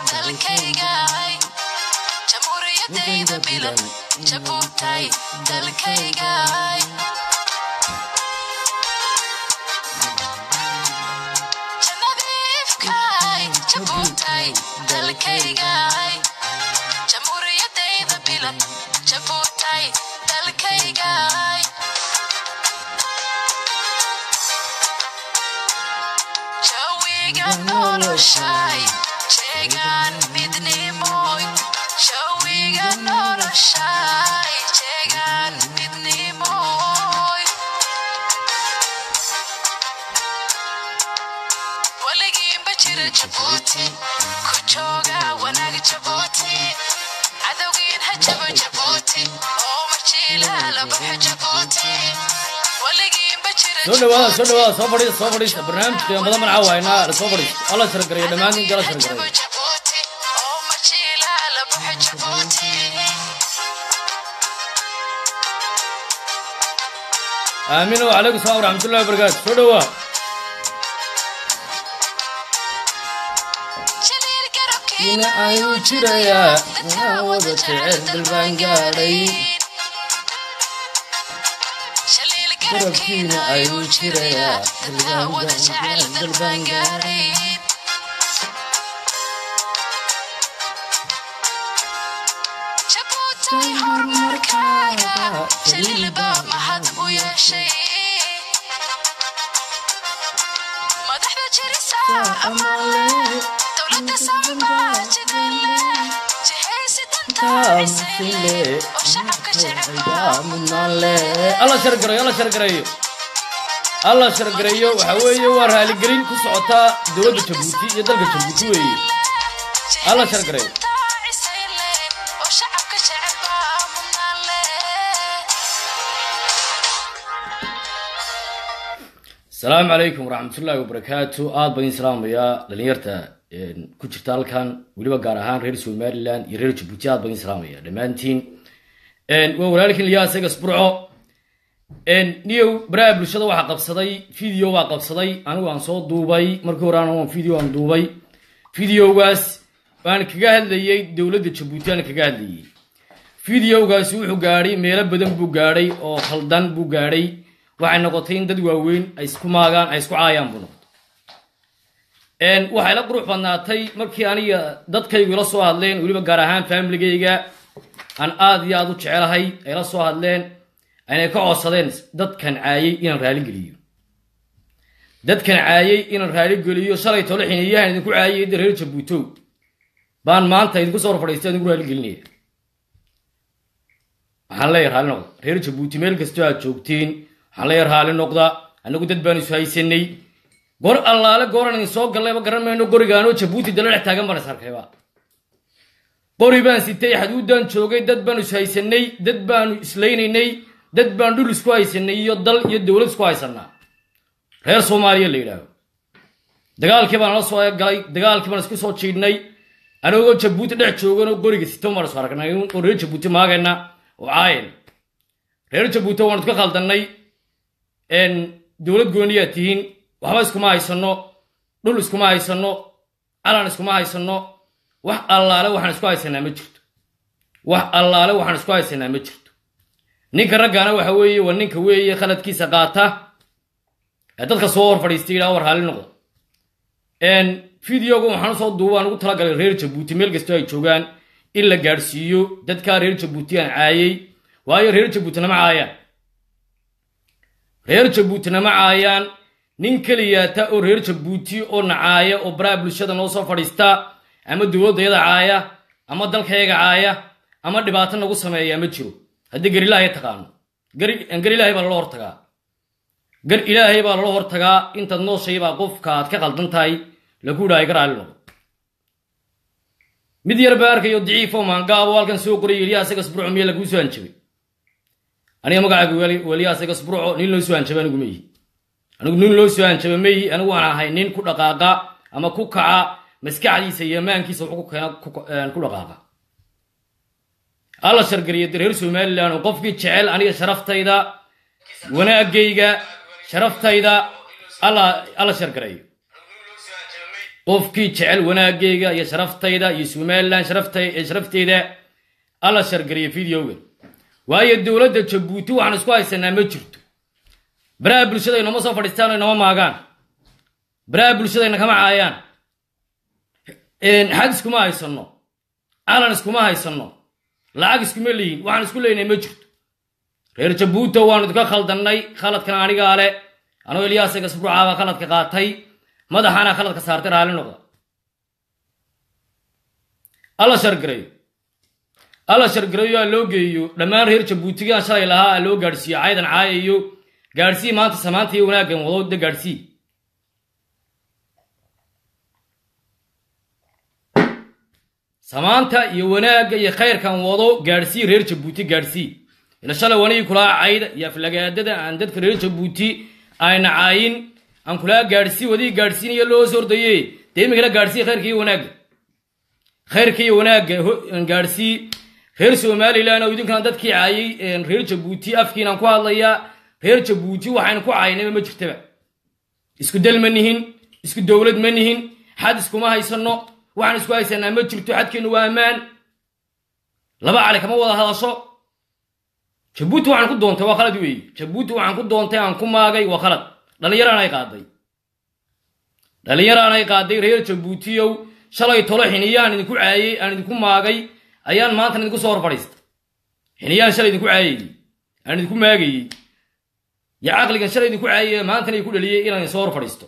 dalkaygay jamhuuriyadayda bilan jabuutay dalkaygay janadiifkay jabuutay dalkaygay jamhuuriyadayda bilan jabuutay dalkaygay jawiga noloshay jeegaan midnimoy jawiga noloshay jeegaan midnimoy weligiinba jira jabuuti ku jooga wanaag jabuuti cadowgiin ha jabo jabuuti oo majiilaala baxa jabuuti weligiinba jira soo dhawaada soo dhawaada soo fadhiista soo fadhiista barnaamijka qiimada magaca waynaa la soo fadhiista alla shargareeya dhammaan ninka la shargareeya jabuuti oo majiilaala baxa jabuuti aamin wacalaykum salaam waraxmatullahi wabarakaatu soo dhawaa jaliil garabkiina ina ayuu jirayaa inaa wada jecel dalbaan gaadhay jaliil garabkiina ayuu jirayaa dadkaa wada jecel dalbaan gaadhay jabuutay horumarkaaga jaliil baa mahad u yeeshay madaxda jirisa amaale dowladda sambaa jidale jihaysi dantaisile oo shacabka jecel alla shargareeyo alla shargareeyo alla shargareeyo waxaa weeye waa raaligelin ku socotaa dowladda jabuuti iyo dalka jabuuti weeye Alla shargareeyo. oo shacabka jecel baa mudnaale asalaamu calaykum waraxmatullaahi wabarakaatu aad baan idin salaamayaa dhalinyarta een, ku jirta halkan weliba gaar ahaan reer somaliland iyo reer jabuuti aad baan idin salaamaya dhammaantiin Een, waa walaalkiin liyaa isaga isburco Een, niyow baraha bulshada waxaa qabsaday video baa qabsaday anigu aan soo duubay markii hore aan video aan duubay videogaas waan kaga hadlayay dowladda jabuuti aan kaga hadlayay videogaasi wuxuu gaadhay meelo badan buu gaadhay oo khaldan buu gaadhay waxay noqotay in dad waaweyn ay isku maagaan ay isku caayaan buu noqotay Een, waxay la qurux badnaatay markii aniga dadkaygu ila soo hadleen weliba gaar ahaan familigayga aan aad iyo aad u jecelahay ay la soo hadleen aynay ka codsadeen dadkan caayay inaan raali geliyo dadkan caayay inaan raali geliyo shalay tole xiniyahan idinku caayay da reer jabuutow baan maanta idinku soo fadhiistay idinku raali gelinaya waxaan leeyahay raali noqda reer jabuuti meel kastoo aad joogtiin waxaan leeyahay raali noqda annagu dad baan isu haysanay gor allaale gooran idin soo gallayba garan mayno gorigaanoo jabuuti dala dhex taagan baan is arkayba qori baan sitay xaduuddaan joogay dad baanu is haysanay dad baanu islaynaynay dad baan dhul isku haysanay iyo dal iyo dowlad isku haysanaa reer soomaaliya la yidhaaho dagaalkii baan la soo galay dagaalkii baan isku soo jiidhnay anagoo jabuuti dhex jooganoo qoriga sito baan isu aragnay oo reer jabuuti maagayna oo caayan reer jabuuti waan iska khaldannay een, dowlad gooniyaa tihiin waxba iskuma haysano dhul iskuma haysano calan iskuma haysano wax allaale waxaan isku haysanaa ma jirto wax allaale waxaan isku haysanaa ma jirto ninka raggaana waxa weeye waa ninka weeye khaladkiisa qaata ee dadka soo hor fadhiistay yidhaha war haali noqda Een, videoga waxaan soo duubaan ugu talagalay reer jabuuti meel kastoo ay joogaan in la gaadhsiiyo dadkaa reer jabuuti aan caayay waayo reer jabuutina ma caayaan reer jabuutina ma caayaan nin keliyaata oo reer jabuuti oo nacaaya oo baraha bulshada noo soo fadhiista ama dowladdayada caaya ama dalkayaga caaya ama dhibaato nagu sameeya ma jiro haddii gar ilaahay taqaano gar gar ilaahay baa lala hortagaa gar ilaahay baa lala hortagaa intaad nooshay baa qofka aad ka qaldan tahay lagu idhaahay gar aali noqdo mid yar baa arkayo daciifo maangaabo halkan soo qorayay eliyaa isaga sburco miya laguu soo hanjabay aniga magacaaga weli- weliyaa isaga sburco nin loo soo hanjaba anigu meyi anigu nin loo soo hanjaba meyi anigu waan ahay nin ku dhaqaaqa ama ku kaca maskaxdiisa iyo maankiisa wuxuu ku keena ku- een, ku dhaqaaqa alla shargariya reer somalilan oo qofkii jecel aniga sharaftayda wanaagayga sharaftayda alla alla shargareeyo qofkii jecel wanaagayga iyo sharaftayda iyo somalilan sharafteyda alla shargariya videoga waayo dowladda jabuuti waxaan isku haysanaa ma jirto baraha bulshada inoma soo fadhiistaan inoma maagaan baraha bulshadayna kama caayaan xad iskuma haysano calan iskuma haysano lacag iskuma leeyin waxaan isku leynay ma jirto reer jabuuta waanu idinka khaldannay khaladkan anigaa le anoo eliyaasaga sbuucaabaa khaladka qaatay madaxaana khaladka saartay raalli noqda alla shargareeyo alla shargareeyo aa loo geeyo dhammaan reer jabuutigaan shalay lahaa aa loo gaadhsiiyo caydan caayayo gaadhsii maanta samaanta iyo wanaaggan wado de gaadhsii samaanta iyo wanaagga iyo khayrkan wado gaadhsii reer jabuuti gaadhsii ila shalay wanigii kulaa cayda iyo aflagaadada aan dadka reer jabuuti ayna caayin aan kulaa gaadhsii wadii gaadhsiinaya loo sordaye dee imikana gaadhsii khayrka iyo wanaagga khayrka iyo wanaagga gaadhsii reer somalilan oo idinkana dadkii caayay reer jabuuti afkiinaan ku hadlayaa reer jabuuti waxaynu ku caynayba ma jirtaba isku dal ma nihin isku dowlad ma nihin xad iskuma haysano waxaan isku haysanaa ma jirto xadkeennu waa ammaan laba cali kama wada hadasho jabuuti waxaan ku doontay waa khalad weeye jabuuti waxaan ku doontay aan ku maagay waa khalad dhallinyaraanay qaaday dhallinyaraanay qaaday reer jabuutiyow shalay tolo xiniyaan idinku caayey aan idinku maagay ayaan maantana idinku soo hor fadhiistay xiniyaan shalay idinku caayayey aan idinku maagayey yo caqligan shalay idinku caayay maantana idinku dhaliyey inaan idin soo hor fadhiisto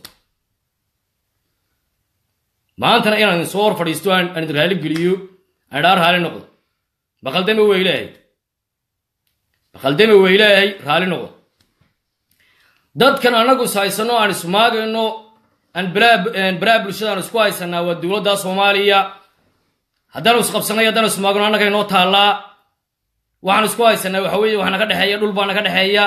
maantana inaan idin soo hor fadhiisto aan idin raali geliyo aan idhaa raali noqdo baqaldame waa ilaahay baqaldame waa ilaahay raali noqdo dadkan anagu is haysano aan ismaagayno aan baraha bulshada aan isku haysanaa waa dowladda soomaaliya haddaanu isqabsanay haddaanu ismaagno annaga inoo taallaa waxaan isku haysanaa waxa weeye wax naga dhexeeya dhul baa naga dhexeeya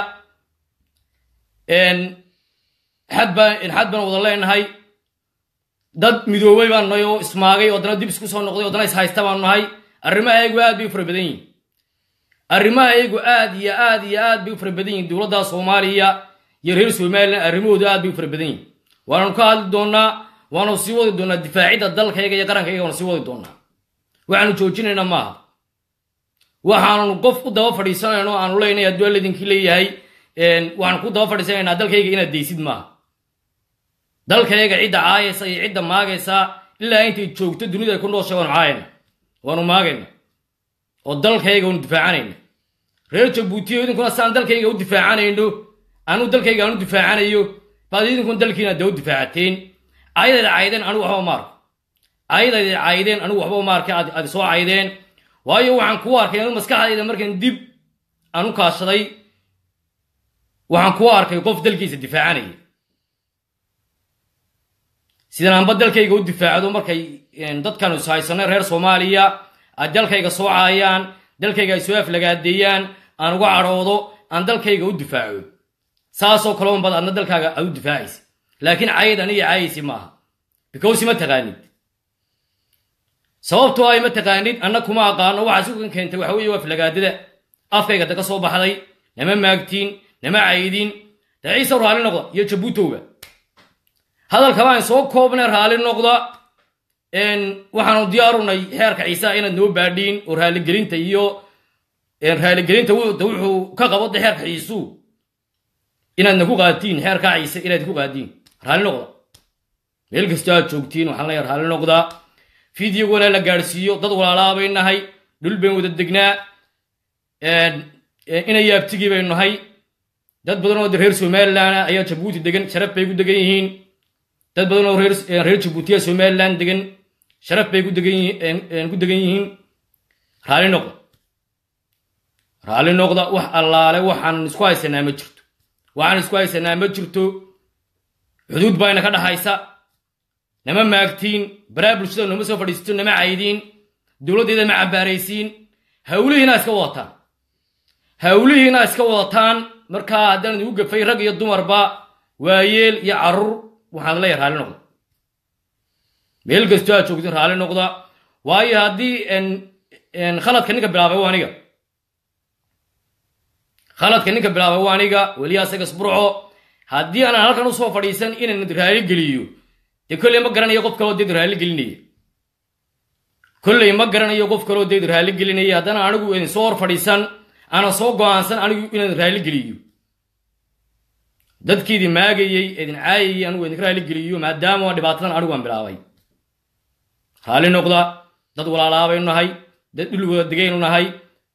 xad baan xad baan wada leenahay dad midoobay baan nahay oo ismaagay oo haddana dib isku soo noqday o haddana is haysta baanu nahay arrimahayagu aad bay u fara badan yihin arrimahayagu aad iyo aad iyo aad bay u fara badan yihin dowladda soomaaliya iyo reer somalilan arrimahoodu aad bay u fara badan yihin waananu ka hadli doonaa waanu sii wadi doonaa difaacidda dalkayga iyo qarankayga waanu sii wadi doonaa waxaanu joojinayna maaha waxaanu qof u daba fadhiisanayno aanu leynay hadduu alladinkii leeyahay waxaan ku daba fadhiisanaynaa dalkayga inaad daysid maaha dalkayga cidda caayaysa iyo cidda maagaysa ilaa intay joogto dunida ay ku nooshay waanu caayayna waanu maagayna oo dalkayga waanu difaacanayna reer jabuutiyo idinkuna saan dalkayga u difaacanayno anuu dalkayga aanu difaacanayo baad idinkuna dalkiina dee u difaacateen caydayda caydeen anigu waxba maarko caydayda caydeen anigu waxba maarka aad soo caydeen waayo waxaan kuu arkay anu maskaxdayda markan dib aan u kaashaday waxaan kuu arkay qof dalkiisa difaacanaya sidan aanba dalkayga u difaacdo markay dadkanu is haysanay reer soomaaliya ay dalkayga soo caayaan dalkayga ay soo aflagaadeeyaan aan uga cadhoodo aan dalkayga u difaaco saasoo kale unbad adna dalkaaga aad u difaacaysa laakiin cayad aniga caayaysi maaha bicause ma taqaanid sababtoo ay ma taqaanid anna kuma aqaano waxaa sugan keentay waxa weeye waa aflagaadada afkayga daga soo baxday nama maagtiin nama caydin dee ciise raalli noqda iyo jabuutowga hadalka baan soo koobnay raalli noqda waxaanu diyaarunay xeerka ciisaa inaad noo baadhiin oo raaligelinta iyo raaligelinta wuxuu ka qabo de xeerka ciisuu inaadna ku qaadtiin xeerkaa ciise inaad ku qaadiin raalli noqda meel kastoo aad joogtiin waxaan leeyahay raalli noqda fideogana la gaadhsiiyo dad walaalaabay nahay dhul bayn wada degnaa ina yaabtigii baynu nahay dad badan oo reer somalilan ayaa jabuuti degan sharaf bay ku degan yihiin dad badan oo reer jabuutiya somalilan degan sharaf bay ku degan yihiin raalli noqda raalli noqda wax allaale waxaan isku haysanaa ma jirto waxaan isku haysanaa ma jirto xuduud bayna ka dhaxaysa nama maagtiin baraa bulshada nooma soo fadhiisto nama caydiin dowladdeeda ma cambaaraysiin hawlihiina iska wadataan hawlihiina iska wadataan markaa haddaan idigu gafay rag iyo dumarba waayeel iyo carruur waxaan leeyahay raalli noqda meel kastoo aad joogtin raalli noqda waayo haddii khaladka ninka bilaabay waa aniga khaladka ninka bilaabay waa aniga weliya asaga sburco haddii aanan halkan usoo fadhiisan inaan raali geliyo dee kolley ma garanayo qof kaloo deed raalli gelinaya kolley ma garanayo qof kaloo deed raalli gelinaya haddana anigu idin soo hor fadhiisan ana soo go-aansan anigu inaan raalli geliyo dadkiidin maagayey idin caayayey anigu idinka raalli geliyo maadaama dhibaatadan anigu aan bilaabay raalli noqda dad walaalaabaynu nahay dad dhul wada degaynu nahay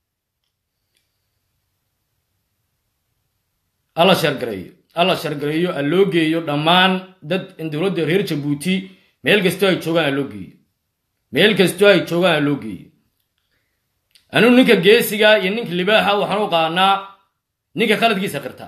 alla shargareeyo alla shargareeyo a loo geeyo dhammaan dad dowladda reer jabuuti meel kastoo ay joogaan a loo geeyo meel kastoo ay joogaan a loo geeyo anugu ninka geesiga iyo ninka libaaxa waxaan u qaanaa ninka khaladkiisa qirta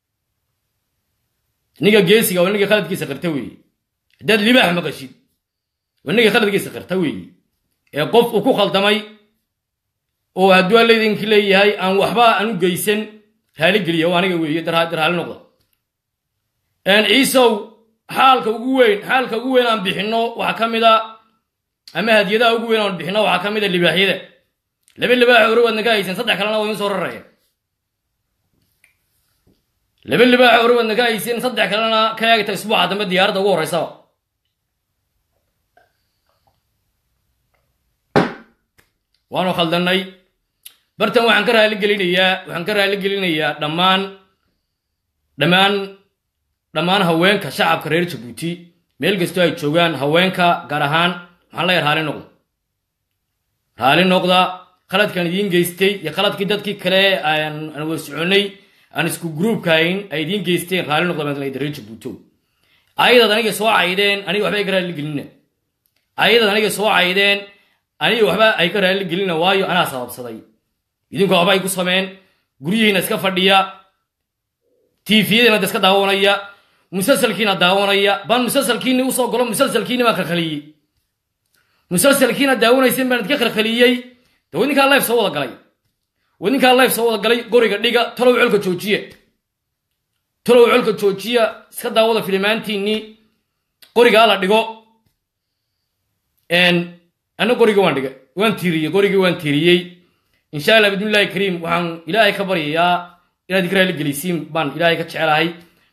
ninka geesiga waa ninka khaladkiisa qirta weeye haddaad libaax maqashid waa ninka khaladkiisa qirta weeye ee qof uu ku khaldamay oo hadduu allaydinki leeyahay aan waxba aan u geysan raali geliya oo aniga weeye darhaali noqda ciisow xaalka ugu weyn xaalka ugu weyn aan bixinno waxaa ka mid a ama hadiyadaha ugu weyn aan bixinno waxaa ka mid a libaaxyada laba libaax hore waadna ka haysan saddex kalena waa idin soo raraya laba libaax hore waadna ka haysan saddex kalena ka eegta isbuuca dambe diyaaradda ugu horreysaba waanu khaldannay bartan waxaan ka raali gelinayaa waxaan ka raali gelinayaa dhammaan dhammaan dhammaan haweenka shacabka reer jabuuti meel kastoo ay joogaan haweenka gaar ahaan maxaan leeyahay raali noqda raali noqda khaladkaan idiin geystay iyo khaladkii dadkii kale aan wada soconnay aan isku gruubkahayn ay idiin geysteen raali noqda baan leeyahay reer jabuuto ayadaad aniga soo caydeen aniga waxba ay ka raali gelina ayadaad aniga soo caydeen aniga waxba ay ka raali gelina waayo anaa sababsaday idinku waxba ay ku sameen guryihiina iska fadhiya tifiyadiina da iska daawanaya musalsalkiina daawanaya baan musalsalkiini usoo galo musalsalkiini baan kalkaliyey musalsalkiina daawanaysan baan idka kalkaliyey de wadinkaa life soo wada galay wadinkaa life soo wada galay goriga dhiga talow colka joojiya talow colka joojiya iska daawada filimaantiinii qoriga ala dhigo ana qoriga waan dhiga waan tiiriyey qorigii waan tiiriyey insha allah bidnillahi kariim waxaan ilaahay ka baryayaa inaad ika raali gelisiin baan ilaahay ka jecelahay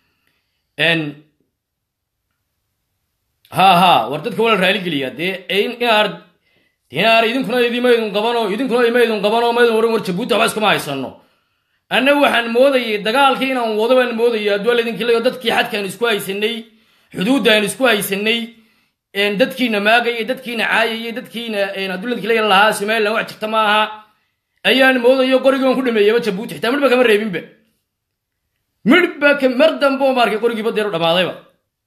ha ha war dadka waa la raali geliyaa dee inaar inaar idinkuna idimaydun qabano idinkuna imaydun qabano maydun waran war jabuuti waxba iskuma haysano anna waxaan moodayay dagaalkii inaan wado baan moodaya adduaa laydinki leeyo dadkii xadkaan isku haysanay xuduuddaan isku haysanay dadkiina maagayay dadkiina caayayay dadkiina adduuladinki leeya lahaa somaliland wax jirta ma aha ayaan moodayo qorigii waan ku dhameeyaba jabuuti xitaa midhba kama reebinba midhba mar dambe oo maarkay qorigiiba deeru dhammaadayba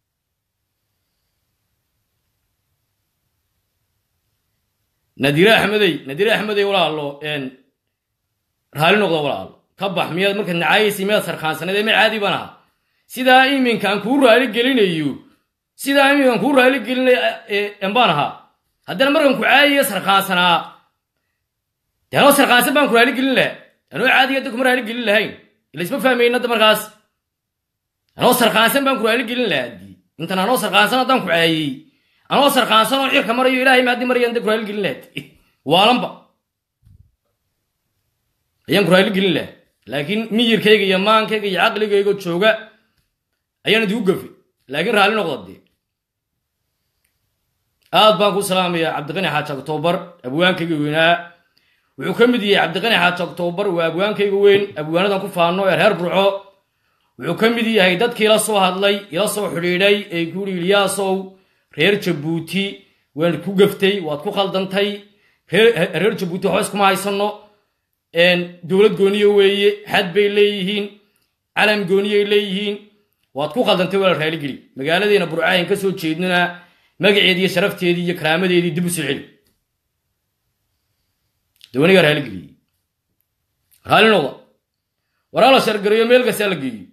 nadire axmedey nadire axmedey walaalo raali noqda walaalo ka bax miyaad markaad nacaayaysa miyaad sarkaansaneed ee mid caadi baan ahaa sidaa iminkaan kuu raali gelinayo sidaa iminkaan kuu raali gelinayo baan ahaa haddana markaan ku caayayo sarkaansanaa dee anoo sarkaansan baan ku raali gelin lahaa anoo caadiga da kuma raali gelin lahayn ila isma fahmayna hadda markaas anoo sarkaansan baan ku raali gelin lahaa dii intan anoo sarkaansan haddaan ku caayey anoo sarkaansan oo cirka marayo ilaahay maadi marayaan da ku raali gelin lahaa waalanba ayaan ku raali gelin lahaa laakiin miyirkayga iyo maankayga iyo caqligayga jooga ayaan idigu gafi laakiin raalli noqda dee aad baan ku salaamayaa cabdiqani xaaji octoobar abwaankayga weynaa wuxuu ka mid yahay cabdiqani xaaji octoobar waa abwaankayga weyn abwaanadan ku faano ee reer burco wuxuu ka mid yahay dadkii ila soo hadlay ila soo xidhiidhay ee kuuri ilyaasow reer jabuuti waan ku gaftay waad ku khaldantay reer jabuuti waxba iskuma haysano dowlad gooniye weeye xad bay leeyihiin calam gooniyay leeyihiin waad ku khaldantay waa la raaligeli magaaladeena burcaayan ka soo jeednana magaceedii iyo sharafteedii iyo karaamadeedii dib u soo celi dawanigaa raaligeliyey raali noqda waraa la shargarayo meel kastaa la geeyo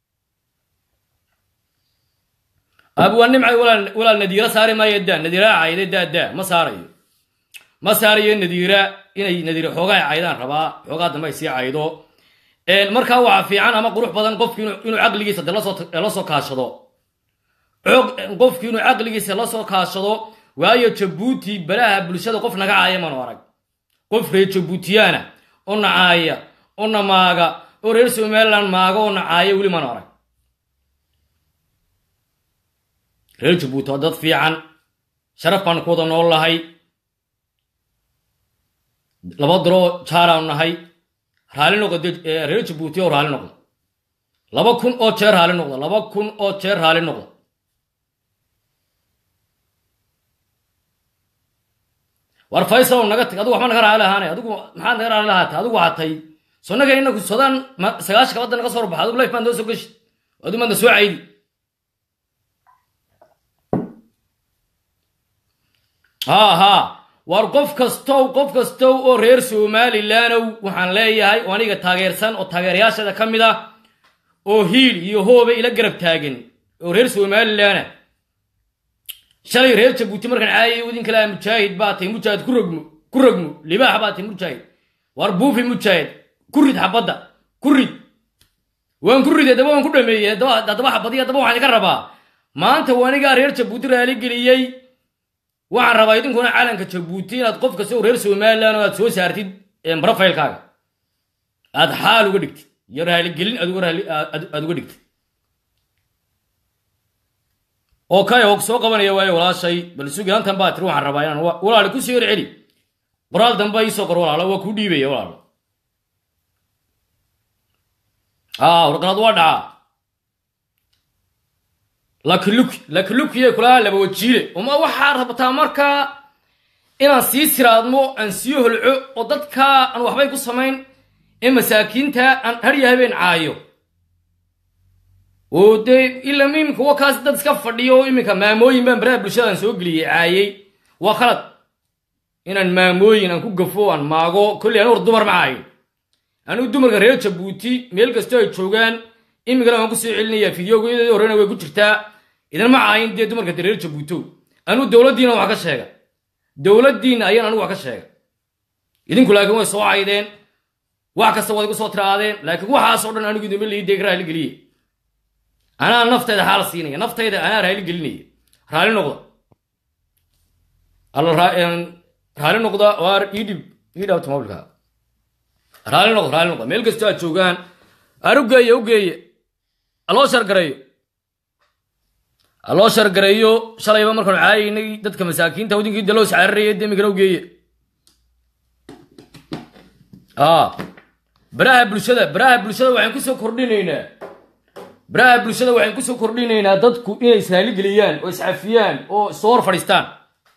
abwaa nimcay walaal nadiira saari maayo daa nadiira cayde daa daa ma saarayo ma saarayo nadiira inay nadiira xoogaa caydaan rabaa xoogaa dambe ay sii caydo markaa waxaa fiican ama qurux badan qofki inuu caqligiisa de la soo kaashado qofki inuu caqligiisa la soo kaashado waayo jabuuti balaha bulshada qof naga caaya manu arag qof reer jabuutiyaana oo nacaaya oo na maaga oo reer somaliland maaga oo nacaaya weli manu arag reer jabuuti waa dad fiican sharaf baan ku wada nool lahay laba daroo jaaraanu nahay raali noqda reer jabuuti oo raali noqda laba kun oo jeer raali noqda laba kun oo jeer raali noqda war faysal naga tag adigu waxba naga raali lahaane adigu maxaad naga raali lahaatay adigu hatay sonaga inaku sodaan sagaashanka wadda naga soo horbaxa adigu life baan doo soo geshi adigu maadna soo caydi ha ha war qof kastow qof kastow oo reer somalilandow waxaan leeyahay oo aniga taageersan oo taageerayaashada ka mid ah oo hiil iyo hooba ila garab taagan oo reer somalilana shalay reer jabuuti markaan caayay idin kale mujaahid baa tahay mujaahid ku rogmo ku rogmo libaax baa tahay mujaahid war buufi mujaahid ku rid xabadda ku rid waan ku riday daba waan ku dhameeyey haddaba xabadiy haddaba waxaan idinka rabaa maanta wanigaa reer jabuuti raali geliyey waxaan rabaa idinkuna calanka jabuuti inaad qof kasta oo reer somalilan oo aad soo saartid brofailkaaga aad xaal uga dhigtid iyo raaligelin aad uga dhigtid oo kay og soo qabanaya waayo walaashay bal sugaantan baa tiri waxaan rabaa inaan walaali ku sii hor celi qoraal dambe iisoo qor walaalo waa kuu dhiibaya walaalo aa warqalad waa dhacaa lakiluki lakilukiye kulaha laba wajiile uma waxaa rabtaa markaa inaan sii siraadmo aan sii holco oo dadka aan waxbay ku samayn ee masaakiinta aan harya habeen caayo oo dee ila iminka wakaas dad iska fadhiyo oo iminka maamooyin baan baraha bulshadaan soo geliyey caayey waa khalad inaan maamooyin aan ku gafo aan maago kolley anu war dumar ma caayo anigu dumarka reer jabuuti meel kastoo ay joogaan imikana waan ku soo celinayaa fideogeedii horena way ku jirtaa idinma caayin dee dumarka reer jabuuto anigu dowladdiina wax ka sheega dowladdiinna ayaan anigu wax ka sheega idinku laakiin way soo caydeen wax kasta waad igu soo tiraadeen laakiin waxaasoo dhan anigu idinma liidee raali geliye anaa naftayda xaal siinaya naftayda anaa raali gelinaya raali noqda alla raali noqda waar idhib idhaabta mobilka raali noqda raali noqda meel kastoo aad joogaan aan u geeye u geeye aloo shargareeyo aloo shargareeyo shalayba markaanu caayaynay dadka masaakiinta wadinkii daloos cararaya demigana u geeye baraha bulshada baraha bulshada waxaan kusoo kordhinaynaa baraha bulshada waxaan kusoo kordhinaynaa dadku inay israali geliyaan oo iscafiyaan oo soo hor fadhiistaan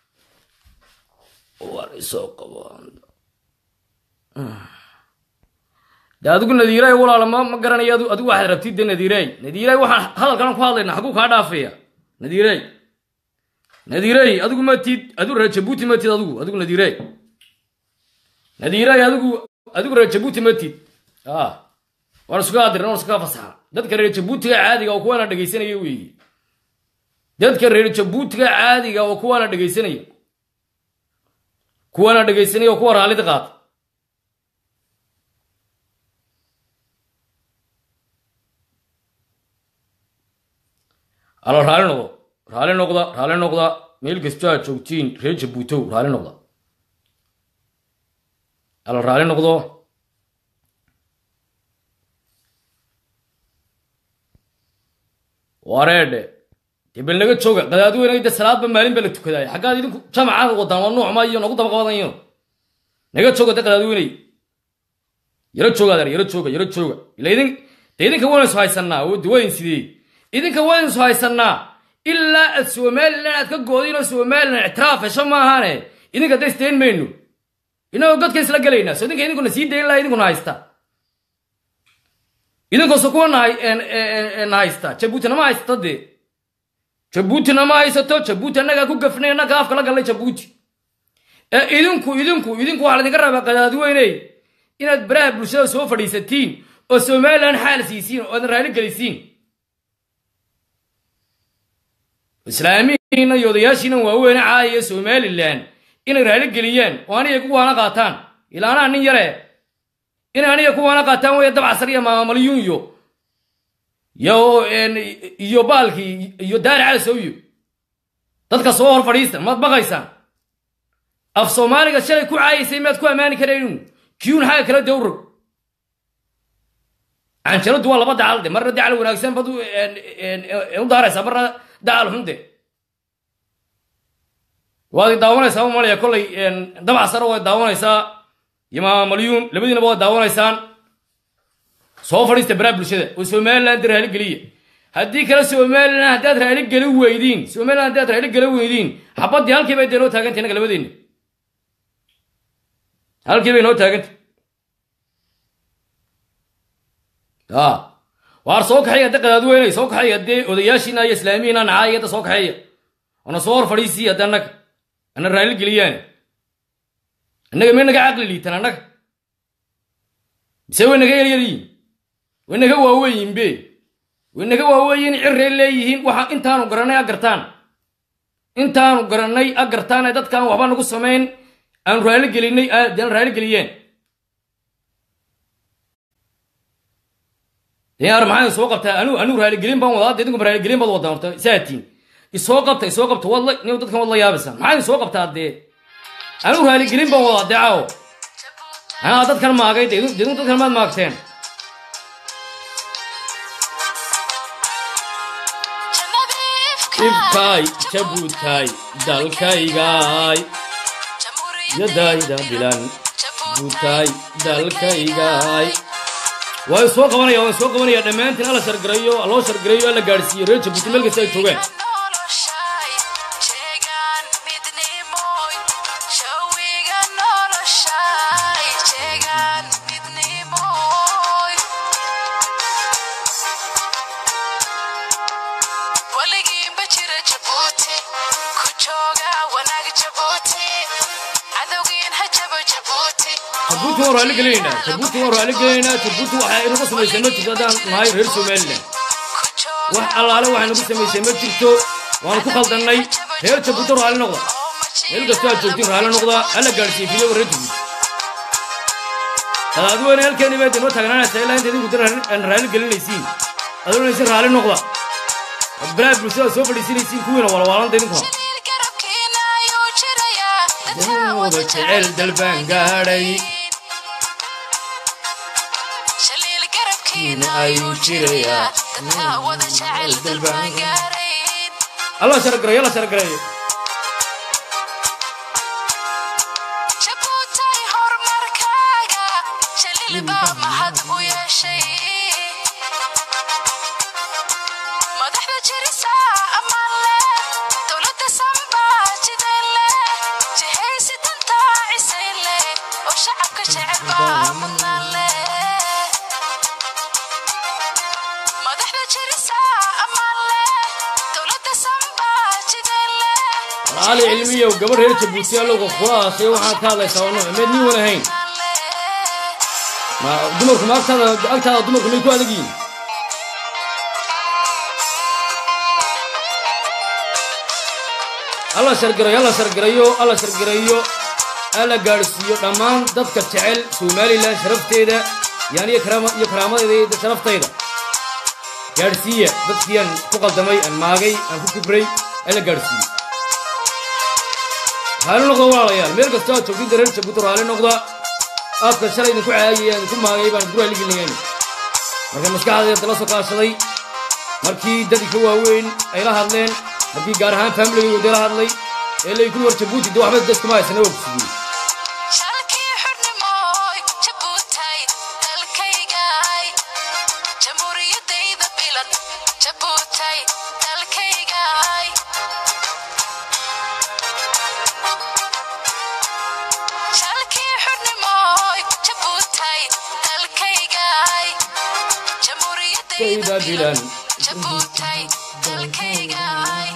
de adigu nadiiraay walaala ma ma garanayo adigu waxaad rabtid de nadiiraay nadiiraay waxaan hadalkan ku hadlayna xaguu kaa dhaafaya nadiiraay nadiiraay adigu matid adigu reer jabuuti matid adigu adigu nadiiraay nadiiraay adigu adigu reer jabuuti matid waan isuga adirin waan isuga fasaxa dadka reer jabuutiga caadiga oo kuwaana dhegaysanaya weeye dadka reer jabuutiga caadiga oo kuwaana dhegaysanaya kuwaana dhegaysanaya oo kuwa raallida qaata alo raali noqdo raali noqda raali noqda meel kastoo aad joogtiin reer jabuutow raali noqda alo raali noqdo wareedhe dee bal naga jooga qadaadweyne de salaadba maalin baa la tukadaaya xaggaad idinku jamaca wadaan waa nuucma iyo nagu daba qabadayo naga jooga de qadaadweyney yaro jooga adeer yaro jooga yaro jooga ila idin de idinka waynu isu haysanaa oo de wayn sidee idinka waynu isu haysanaa ilaa aad somalilan aad ka goodin oo somalilan ictiraaf hesho maahaane idinka da isdayn mayno inagoo godka isla gelaynaa so idinka idinkuna sii dayn laha idinkuna haysta idinkooso kuwa na haysta jabuuti nama haysato dee jabuuti nama haysato jabuuti annagaa ku gafnay annaga afka la gallay jabuuti ee idinku idinku idinku waxaa laydinka rabaa qadaadweyney inaad baraha bulshada soo fadhiisatiin oo somalilan xaal siisiin oo adan raali gelisiin islaamihiina iyo odayaashiina waaweyne caayaya somalilan inay raali geliyaan oo aniga kuwaana qaataan ilaa anaa nin yare inay aniga kuwaana qaataan weya dabcasar iyo maamalyuun iyo iyo iyo baalkii iyo daari calasowiyo dadka soo hor fadhiista maad baqaysaan af soomaaliga shalay ku caayaysay maad ku ammaani karaynu kiyuun xagga kala dawrog canjaladu waa laba dacal de marna dacal wanaagsan bad u daaraysaa marna dacal xunde waad i daawanaysaa ma malaya kollay dabac sare waad daawanaysaa ima malyuun labadiinaba waad daawanaysaan soo fadhiista baraa bulshada oo somaliland raali geliya haddii kale somaliland haddaad raali geli weydiin somaliland haddaad raali geli weydiin xabaddii halkii bay dee noo taagantay innaga labadeenna halkii bay noo taagantay a waar soo kaxeeya hadda qadaadweynay soo kaxeeya haddee odayaashiina iyo islaamiyiina nacaaya hadda soo kaxeeya ona soo hor fadhiisii hadda annaga ana raali geliyaane annaga may naga caqli liitan annaga mise way naga yaryaryihin way naga waaweeyinbe way naga waaweeyin cirray leeyihiin waxa intaanu garannay a gartaan intaanu garannay a gartaan ee dadkaan waxba nagu samayn aanu raali gelinay aan raali geliyeen yaar maxaa soo qabtaa anu anu raaligelin baan wadaa idinku raaligelin baad wadaa horta saatiin isoo qabta isoo qabta wadla nin dadkan wadla yaabaysan maxaa soo qabtaa dee anu raaligelin baan wadaa dee caawo anaa dadkan maagay dee idinku dadkan maad maagteen ibkaay jabuutaay dalkaygaay yadayda bilan buutaay dalkaygaay waa soo qabanaya waan soo qabanaya dhammaantiin alla shargarayo loo shargarayo alla gaadhsiiyo reer jabuuti meel kasta ay joogaan jabuuti waan raali gelinaynaa jabuuti waan raali gelinaynaa jabuuti waxaa inagu samaysay ma jirto haddaan nahay reer somaliland wax allaale waxay nagu samaysay ma jirto waanu ku khaldannay reer jabuuti raali noqda meel kastoo aad joogtiin raali noqda alla gaadhsiiyo fiyoba reer jabuuti qadaadweyne halkeeni baad inoo taagnaanaysaa ilaa inta idinku aan raali gelinaysiin adoonaysin raali noqda baraha bulshada soo fadhiisinaysiin kuwiina walwaalanta idinkuna wada jecel dalbaan gaadhay ayuu jirayaa alla shargareeyo alla shargareeyo madaxda jirisa amaan leh dowladda sambaa jidele jihaysi danta cisay leh oo shacabka jecel baa mudnaan leh madaxda jirisa amaan leh dowladda sambaa jidele walaali cilmiyow gabar reer jabuuti allowga kulaasay waxaad ka hadlaysaa wano meed nin wan ahayn ma dumarku ma agtaada agtaada dumarku may ku adag yihiin alla shargarayo alla shargarayo alla shargarayo alla gaadhsiiyo dhammaan dadka jecel somalilan sharafteeda yani iyo karaama iyo karaamadeeda iyo sharaftayda gaadhsiiya dadkii aan ku qaldamay aan maagay aan ku kibray alla gaadhsiiyo raali noqda walaalayaal meel kastoo aad joogtid reer jabuuti raali noqda aadka shalay idinku caayay aan idinku maagay baan idinku raaligelinayeen marka maskaxdeeda la soo kaashaday markii dadii ka waaweyn ay la hadleen markii gaar ahaan faamiligaygoodee la hadlay ee laykuli war jabuuti de waxba dadkuma haysana waa kusigiyey shalkii xurnimooy jabuutay dalkaygay jamhuuriyadayda bilan jabuutay dalkaygay shalkii xurnimooy jabuutay dalkaygay Kayda jamhuuriyadayda bilan. bilan jabuutay dalkaygay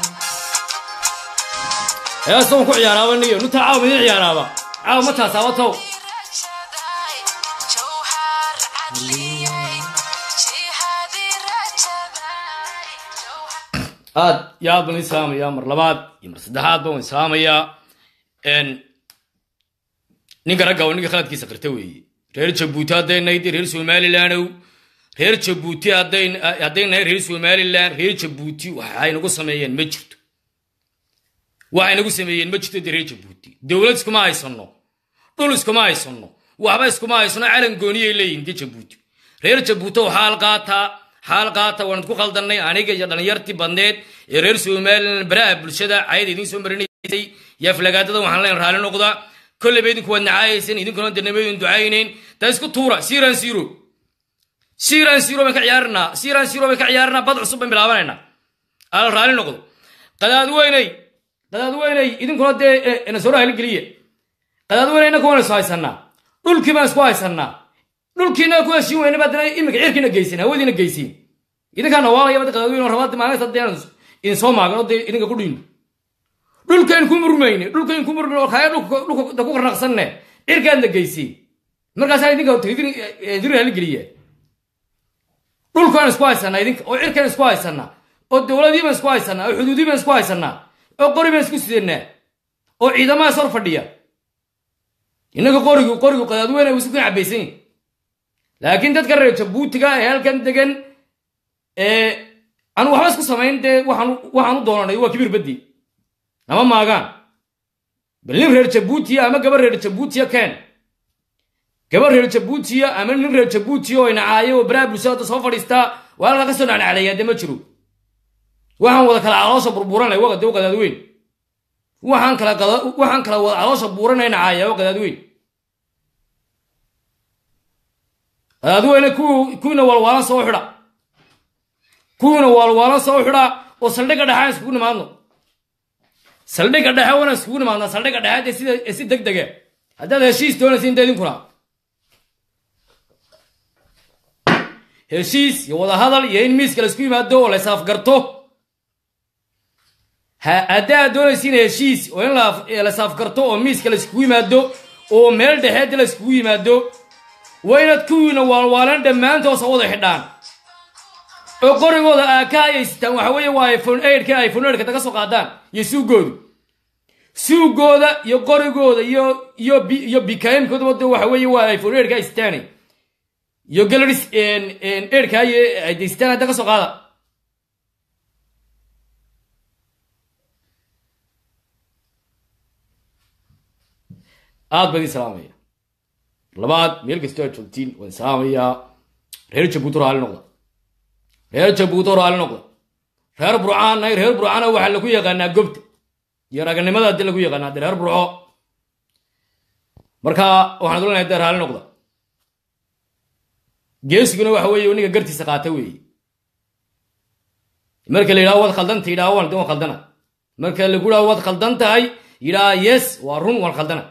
heestan ku ciyaaraaba niyo nuta caawa midin ciyaaraaba caawa ma taasaaba tow rajaday jawhar cadliyey jihadii rajaday jawhar aad iyo aad baan idin salaamayaa mar labaad iyo mar saddexaad baan idin salaamayaa n ninka ragga oo ninka khaladkiisa qirta weeye reer jabuuti hadday nayd reer somalilandow reer jabuuti hadday hadday nahay reer somalilan reer jabuuti waxay nagu sameeyeen ma jirto waxay nagu sameeyeen ma jirto dee reer jabuuti dowlad iskuma haysano dhul iskuma haysano waxba iskuma haysano calan gooniyay leeyihin dee jabuuti reer jabuuti oo xaal qaataa xaal qaata waan idku khaldannay aniga iyo dhallinyartii badneed ee reer somalilan baraha bulshada cayada idiin soo marinay caayaysay yaa flagaadada waxaan leen raalli noqda kolleyba idinku waad nacaayaysan idinkuna danamadin ducaynayn taa isku tuura siran siro siran siro baan ka ciyaarinaa siran siro baan ka ciyaarinaa bad cusub baan bilaabanaynaa ala raalli noqdo qadaad weynay qadaad weynay idinkuna dee nasoro haligeliya qadaad weynay innaka waan isu haysanaa dhulkii baan isku haysanaa dhulkiina ku heshiin weyna baa dana iminka cirkiina geysin hawadiina geysin idinkaa nawaalaya bada qadaad weyn rabaad maalinta dee idin soo maagan oo dee idinka ku dhiin dhulkayn ku murmayne dhulkayn ku murmayne oo kaya dhulka ku qarnaqsanne cirkaadna geysin markaasaa idinka diri haligeliya dhulkaan isku haysanaa idinka oo cirkaan isku haysanaa oo dowladii baan isku haysanaa oo xuduudii baan isku haysanaa oo qori baan isku sidanaa oo ciidamahaas hor fadhiya innaga qorigu qorigu qadaadweyne uu isku kan cabaysan yahi laakiin dadka reer jabuutiga ee halkan degan ee anu waxba isku samayn dee waxaan waxaan u doonanay waa kibir baddi ama maagaan bal nin reer jabuutiya ama gabar reer jabuutiya keen gabar reer jabuutiya ama nin reer jabuutiya oo inacaayo oo baraha bulshada soo fadhiistaa waa halkaa ka soo nacnacleeyaa dee ma jiro waxaan wada kala caloosha burburanay waa dee qadaadweyn waxaan kala waxaan kala wada caloosha buuranay nacaaya waa qadaadweyn qadaadweyne kuwiina waalwaalan soo xidha kuwiina waalwaalan soo xidha oo saldhigga dhexe aan iskugu nimaadno saldhigga dhexe wana iskugu nimaadna saldhigga dhexe dee sida si deg dege haddaad heshiis doonaysiin dee idinkuna heshiis iyo wadahadal iyo in miiska laisku yimaado oo la isaafgarto haddaad doonaysiin heshiis oo in la saafgarto oo miiska laiskugu yimaado oo meel dhexeed laiskugu yimaado waa inaad kuwiina waalwaalan dhammaantoosa wada xidhaan oo qorigooda aaka hayaystaan waxa weeye waa iphone eidhka iphone eidhka daga soo qaadaan iyo suugoodu suugooda iyo qorigooda iyo iyo iyo bikaimkooda de waxa weeye waa iphone eidhka haystaanay iyo galaris eidhka haystaan daga soo qaada aad baan idin salaamaya labaad meel kastoo aad joogtiin waan salaamayaa reer jabuuti raali noqda reer jabuuti raali noqda reer burcaan reer burcana waxaa lagu yaqaanaa gobta iyo raganimada hadii lagu yaqaanaa de reer burco marka waxaan dulanahay de raali noqda geesiguna waxa weeye ninka gartiisa qaata weeye marka la yidhaho waad khaldanta yidhaho waan waan khaldana marka lagu yidhaho waad khaldan tahay yidhaha yes waa run waan khaldana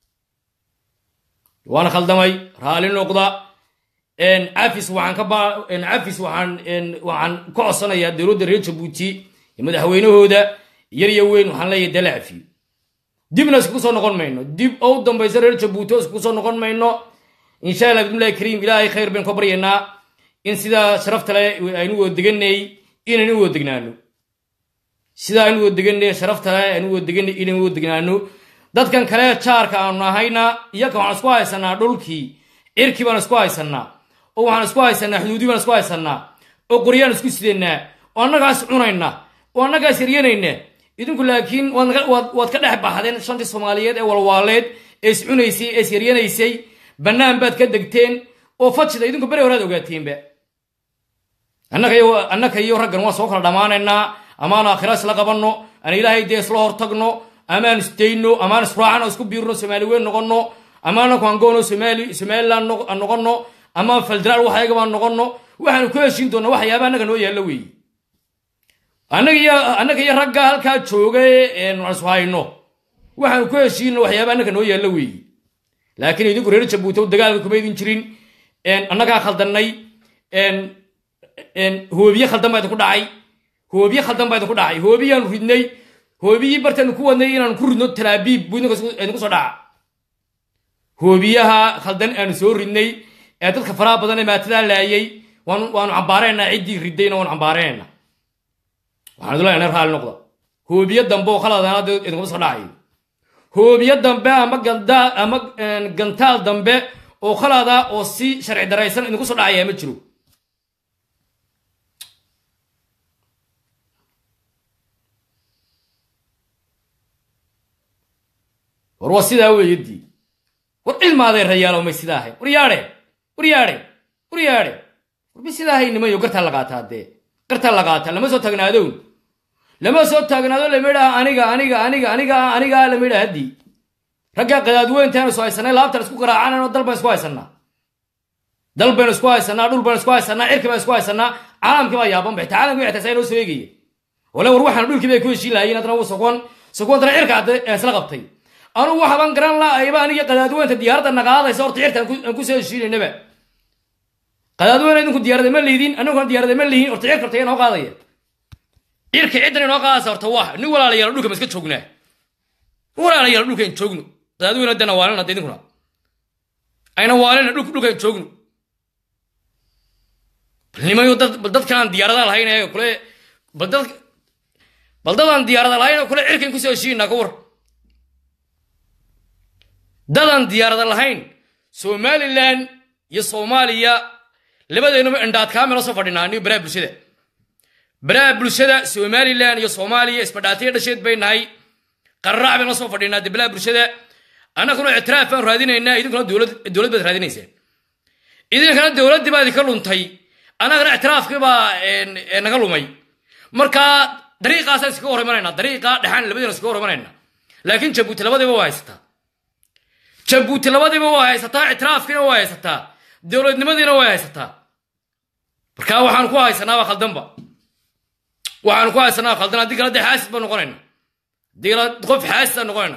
waan khaldamay raali noqda cafis waxaan ka ba cafis waxaan waxaan ka codsanayaa dowladda reer jabuuti iyo madaxweynahooda yar iyo weyn waxaan leeyahay dala cafiyo dibna iskugu soo noqon mayno dib ou dambayso reer jabuuti oo iskugu soo noqon mayno insha allah bismillahi kariim ilaahay khayr baynu ka baryaynaa in sidaa sharafta le aynu wada deganay inaynu wada degnaano sidaa aynu wada deganay sharafta le aynu wada deganay inaynu wada degnaano dadkan kale jaarka aanu nahayna iyaka waxaan isku haysanaa dhulkii cirkii baan isku haysanaa oo waxaan isku haysanaa xuduudii baan isku haysanaa oo qoryaan isku sidanaa oo annagaas cunayna oo annagaas yaryanayna idinku laakiin waad ka dhex baxdeen shantii soomaaliyeed ee walwaaleed ee is cunaysay ee is yaryanaysay bannaan baad ka degteen oo fajida idinku beri horaad ogaateenba annaka iyo raggan waan soo kala dhammaanaynaa amaan aakhira isla qabanno aan ilaahay dee isla hortagno amaan isdayno amaan israacano isku biirno soomaali weyn noqonno amaana kuangoono somaliland noqonno amaan faldaraal waxyaga baan noqonno waxaanu ku heshiin doona waxyaaba annaga noo yaalla weeye annaga iyo ragga halkaa jooga isu hayno waxaanu ku heshiino waxyaaba annaga noo yaalla weeye laakiin idinku reer jabuuti dagaalka kuma idin jirin annagaa khaldannay hoobiye khaldan baa idinku dhacay hoobiye khaldan baa idinku dhacay hoobiyaanu ridnay hoobiyii bartaanu ku wadnay inaanu ku ridno talaabiib buu idinku soo dhaca hoobiyaha khaldan aanu soo ridnay ee dadka faraha badan ee maatadaa laayay waanu cambaareynaa ciddii ridayna waanu cambaareynaa waxaan idulena raali noqda hoobiye dambe oo khaladana idinkuma soo dhacayo hoobiye dambe ama gandaa ama gantaal dambe oo khalada oo si sharci daraysan idinku soo dhacaya ma jiro war waa sidaa weeyadii war cilmaadee rayaalo may sidaa ahayn war yaadhe war yaadhe war yaadhe war may sidaa ahayn nimayo gartaa la qaataa dee gartaa la qaataa lama soo tagnaadown lama soo taagnaado lama idhaha aniga aniga aniga aniga aniga lama idhaha haddii raggaa qadaadweyntaan isu haysanay laabtan isku garaacanayno dal baan isku haysanaa dal baynu isku haysanaa dhul baynu isku haysanaa cirki baan isku haysanaa caalamkii baa yaaban bay caalamkii xitaa saa inoo soo eegaya wala war waxaan dhulkii bay ku heshiin lahayiin haddana uu sogon sogontana cirka hadda isla qabtay anugu waxaban garan laayba aniga qadaadweynta diyaaradda naqaadaysa horta cirka aan ku soo heshiinaynaba qadaadweyne idinku diyaarada ma liidin annaguna diyaarada ma lihin horta cirka horta yaa noo qaadaya cirka ciddan inoo qaadaysa horta waa nin walaalayaal dhulka ma iska joognaa walaalayaal dhulkaan joogno qadaadweyne haddana waalina hadda idinkuna ayna waalina dhulka dhulkaan joogno bal nimayo dad bal dadkan aan diyaarada lahayn ee kule bal dad bal dadaan diyaarada lahayn oo kule cirkan kusoo heshiinaa ka war dadaan diyaarada lahayn somalilan iyo soomaaliya labadeenuba indhaadkaa mela soo fadhinaa anigo baraha bulshada baraha bulshada somalilan iyo soomaaliya isbadhaatiya dhasheed bay nahay qarraac bayna soo fadhinaa de baraha bulshada annaguna ictiraaf baan raadinaynaa idinkuna dowlad dowlad baad raadinaysaan idinkana dowladdii baa idinka luntay annagana ictiraafkii baa naga lumay marka dariiqaasaan iskaga hor imanaynaa dariiqa dhexaan labadeena iskaga hor imanaynaa laakiin jabuuti labadiiba waa haysataa jabuuti labadiiba waa haysataa ictiraafkiina waa haysataa dowladnimadiina waa haysataa marka waxaan ku haysanaa waa khaldanba waxaan ku haysanaa waa khaldan haddii kale dee xaasid baan noqonayna haddii kale qof xaasid aan noqonayna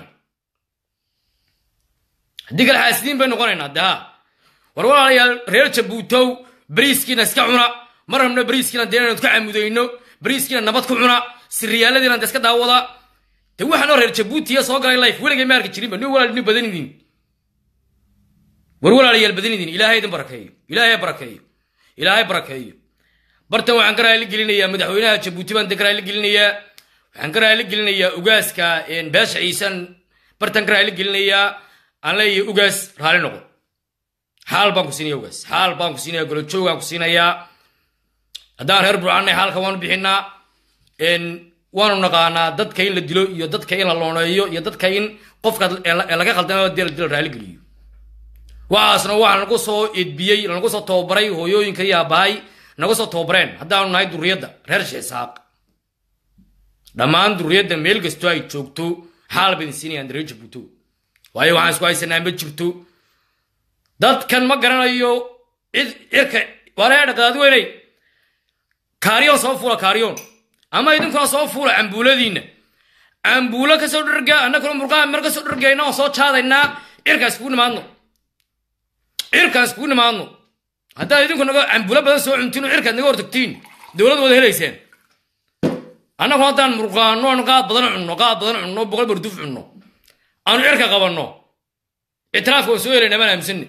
haddii kale xaasidiin bay noqonaynaa de ha war walaalayaal reer jabuutow bariiskiina iska cuna mar rabna bariiskiina dee inaan ka camudayno bariiskiina nabad ku cuna siriyaaladiina de iska daawada de waxaanoo reer jabuutiya soo galay life weligay ma arki jirinba nin walaal nin badan idin war walaalayaal badan idin ilaahay idin barakeeyo ilaahay barakeeyo ilaahay barakeeyo bartan waxaan ka raali gelinayaa madaxweynaha jabuuti baan de ka raali gelinayaa waxaan ka raali gelinayaa ugaaska beesha ciisan bartan ka raali gelinayaa aan leeyahay ugaas raali noqo xaal baan ku siinaya ugaas xaal baan ku siinaya golojoogaan ku siinayaa haddaan reer burcanay xaalka waanu bixinaa waanu naqaanaa dadka in la dilo iyo dadka in la looneeyo iyo dadka in qofka laga khaldama dee la raaligeliyo waxaasna waxaa nagu soo edbiyey nagu soo tababaray hooyooyinka iyo aabbahay nagu soo tababareen haddaanu nahay duriyadda reer sheesaaq dhammaan duriyadda meel kastoo ay joogto xaal baydin siinayaan reer jabuuto waayo waxaan isku haysanaa ma jirto dadkan ma garanayo cid cirka waaleedha qadaadweyney kaariyoon soo fuula kaariyoon ama idinkuna soo fuula cambuuladiinna cambuulo kasoo dharga annaguna murqaha mar kasoo dhargayna oo soo jaadaynaa cirkaas kugu nimaadno cirkaas kugu nimaadno haddaad idinku naga cambuulo badan soo cuntiin oo cirkaad naga hortagtiin dowlad wada helayseen annagu haddaan murqaano aanu qaad badan cunno qaad badan cunno boqol barduf cunno aanu cirka qabanno ictiraafka waan soo helayna baan aaminsanni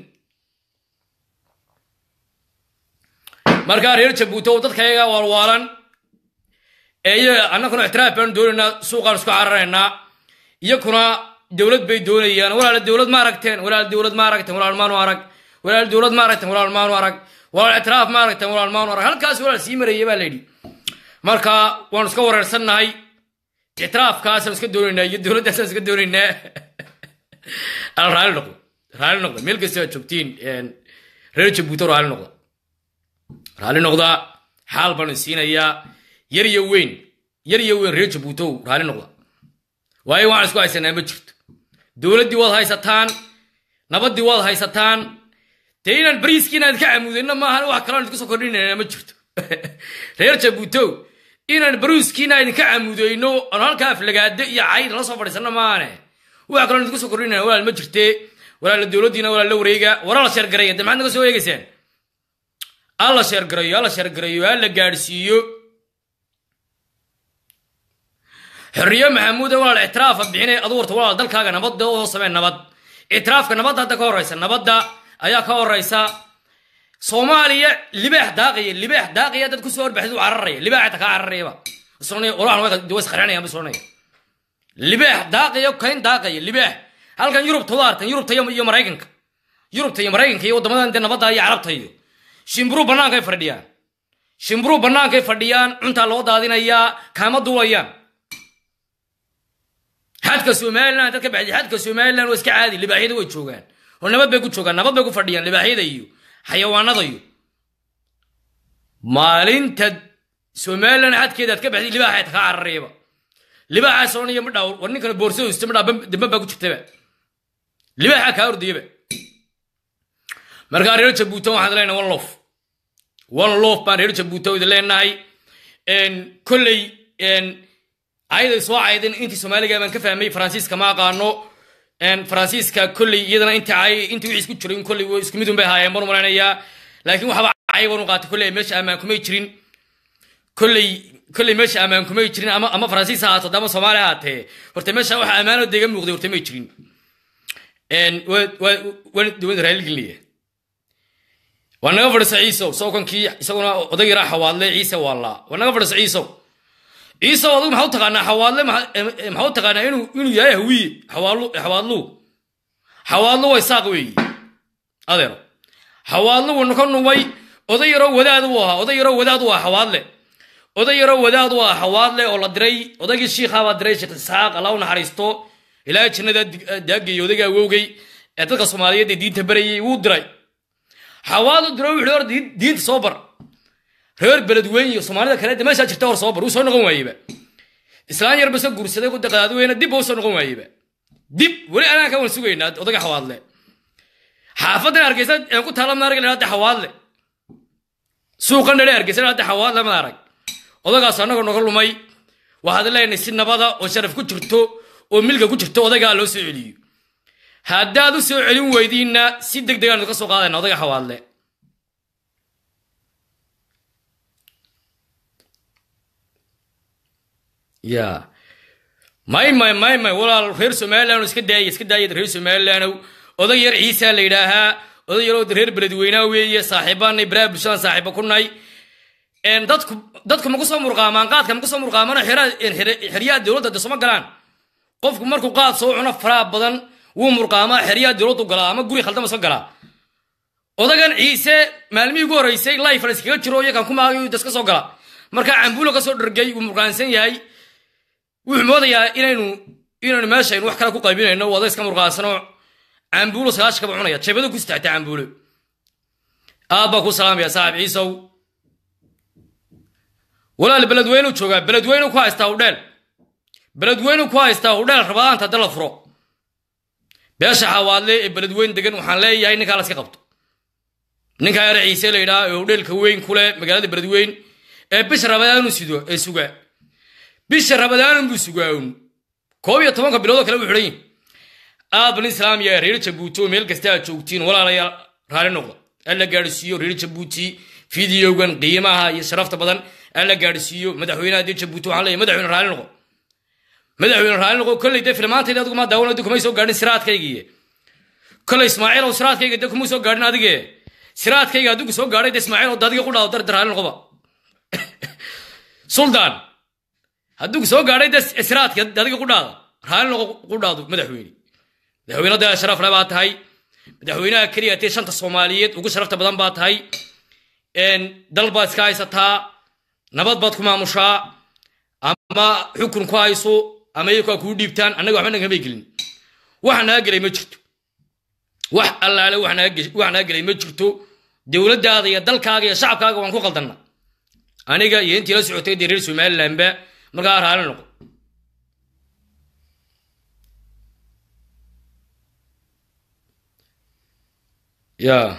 markaa reer jabuuti oo dadka ayaga waalwaalan ee iyaga annaguna ictiraaf baanu doonaynaa suuqaan isku cararaynaa iyakuna dowlad bay doonayaan walaal dowlad ma aragteen walaal dowlad ma aragteen walaal maanu arag walaal dowlad ma aragteen walaal maanu arag walaal ictiraaf ma aragteen walaal maanu arag halkaas walaal sii maraya baa la yidhi marka waanu iska wareersannahay ictiraafkaasaan iska doonaynaa iyo dowladdaasaan iska doonaynaa al raali noqdo raali noqda meel kasta aad joogtiin reer jabuuto raali noqda raali noqda xaal baanu siinayaa yar iyo weyn yar iyo weyn reer jabuutow raali noqda waayo waxaan isku haysanaa ma jirto dowladdii waad haysataan nabaddii waad haysataan dee inaan bariiskiina idinka camudayno maahan wax kaloon idinku soo kordhinayna ma jirto reer jabuutow inaan bariiskiina idinka camudayno oon halkaa aflagaado iyo cayd la soo fadhiisano maahane wax kaloon idinku soo kordhinayna walaal ma jirte walaala dowladdiina walaal la wareega wara la sheergaraya de maxaad naga soo eegaysaan alla sheergarayo alla sheergarayo alla gaadhsiiyo xorriye maxamuuda walaal ictiraafa bixinay adu warta walaal dalkaaga nabadda oo samee nabad ictiraafka nabadda hadda ka horraysa nabadda ayaa ka horraysa soomaaliya libaax daaqaya libaax daaqaya dad kusoo horbaxid u cararaya libaax ta kaa cararayaba was qarxinayaan bisonaya libaax daaqaya kayn daaqaya libaax halkan yurubta wada artan yurubta iyo maraykanka yurubta iyo maraykanka iyo waddamadan dee nabadda iyo carabta iyo shimbiruu bannaankay fadhiyaan shimbiruu bannaankay fadhiyaan cuntaa loo daadinayaa kaama duulayaan xadka somalilan dad ka baxday xadka somalilan waa iska caadi libaaxyada way joogaan oo nabad bay ku joogaan nabad bay ku fadhiyaan libaaxyada iyo xayawaanada iyo maalinta somalilan xadkeeda aad ka baxday libaaxa kaa cararayaba libaaxaa soonaya ma dhaa war ninkana boorsada hista ma dhaa dambe baa ku jirtaba libaaxaa kaa ordayaba markaa reer jabuutan waxaan leenahay one lof one lof baan reer jabuutan idin leenahay kolley ayaday soo caydeen intii soomaaliga baan ka fahmay faransiiska ma aqaano faransiiska kolley iyadana inta ay intii wixii isku jiray kolley isku mid un bay haayeen baan u malaynayaa laakiin waxba cay baan u qaatay kolley meesha ammaan kumay jirin kolley kolley meesha ammaan kumay jirin ama ama faransiis ha ahaato ama soomaali ha ahaatee horta meesha waxa ammaanoo deega muuqday horta may jirin waan raaligelinaya waa naga fadhisa ciisow sawkankii isaguna odag yaraa xawaadle ciise waallaa waa naga fadhisa ciisow ciisow adigu maxaa u taqaanaa xawaadle maxaa u taqaanaa inuu inuu yahay hawiye xawaalu xawaadlu xawaadlu way saaq weeyi adeero xawaadlu wuu ka numay oday yaroo wadaad uu ahaa oday yaroo wadaad uu ahaa xawaadle oday yaroo wadaad uu ahaa xawaadle oo la diray odaygii shiikhaabaa diray sheekh isxaaq allah u naxariisto ilaahay jannada daagay odayga awowgay ee dadka soomaaliyeed ee diinta barayay wuu diray xawaadu diro wuxuu hor diinta soo bar reer beledweyne iyo soomaalida kale de meeshaa jirta hor soo bar wuu soo noqon waayeba islaan yarba soo guursaday ku daqadaadweyne dib ba u soo noqon waayeba dib weli anaan ka wan sugaynaa odaga xawaadle xaafadan hargeysa aan ku taala ma arag hadda xawaadle suuqan dhale hargeysa hadda xawaadle ma arag odagaas annagoo noga lumay waxaad leenahay si nabada oo sharaf ku jirto oo milka ku jirto odagaa loo soo celiyo haddaad u soo celin weydiinna si deg degaanu ka soo qaadayna odaga xawaadle ya may may may may walaal reer somaliland iska daaya iska daaya reer somaliland oday yar ciisa la yidhaahaa oday yaroo reer beledweynaa weeye saaxiibaanay baraha bulshadan saaxiiba ku nahay dadku dadku maku soo murqaamaan qaadka maku soo murqaamana xeryaha dowladda de soma galaan qofku markuu qaad soo cuno faraha badan wuu murqaamaa xeryaha dowladdu galaa ama guri khaldama soo galaa odagan ciise maalmihii ugu horreysay life iskaga jiro iyakan kumaagayu daska soo gala markaa cambuulo ka soo dhargay wuu murqaansan yahay wuxuu moodayaa inaynu inaynu meeshaynu wax kale ku qaybinayno wada iska murqaansanoo cambuulo sagaashkaba cunaya jeebado ku istaagta cambuulo aad baa ku salaamaya saaxib ciisow walaal beledweynu joogaa beledweynu ku haystaa udheel beledweynu ku haystaa udheel rabadaanta hadda la furo beesha xawaadle ee beledweyn degan waxaan leeyahay ninkaa la iska qabto ninkaa yare ciise la yidhaha ee udheelka weyn ku leh magaalada beledweyn ee bisha rabadaanu sido ee sugaa bisha rabadaanun buu sugaawun koob iyo tobanka biloodoo kale buu xidhan yihin aad ban islaamiya reer jabuuti oo meel kasta aad joogtiin walaalayaal raali noqda alla gaadhsiiyo reer jabuuti fideogan qiimaha iyo sharafta badan alla gaadhsiiyo madaxweynaha dee jabuuti waxaan leeyahay madaxweyne raali noqo madaxweyne raali noqo kolley dee filmaantayda adigu maa daawan kumay soo gaadhin siraadkaygiiye kolley ismaaciil oo siraadkayga dee kumay soo gaadhin adige siraadkayga adigu soo gaadhay dee ismaaciil oo dadiga ku dhaado dar raali noqoba suldaan hadduu soo gaadhay dee siraadka adiga ku dhaada raali noqo ku dhaado madaxweyne madaxweyne dee sharaf le baa tahay madaxweynaha keliya tee shanta soomaaliyeed ugu sharafta badan baa tahay dal baad iska haysataa nabad baad ku maamushaa ama xukun ku hayso ama iyakaa kuu dhiibtaan annaga waxba nagamay gelin wax naga gelay ma jirto wax allaale wax naga gelay ma jirto dowladdaada iyo dalkaaga iyo shacabkaaga waan ku qaldanna aniga iyo intii la socotay dee reer somalilandba markaa raali noqo ya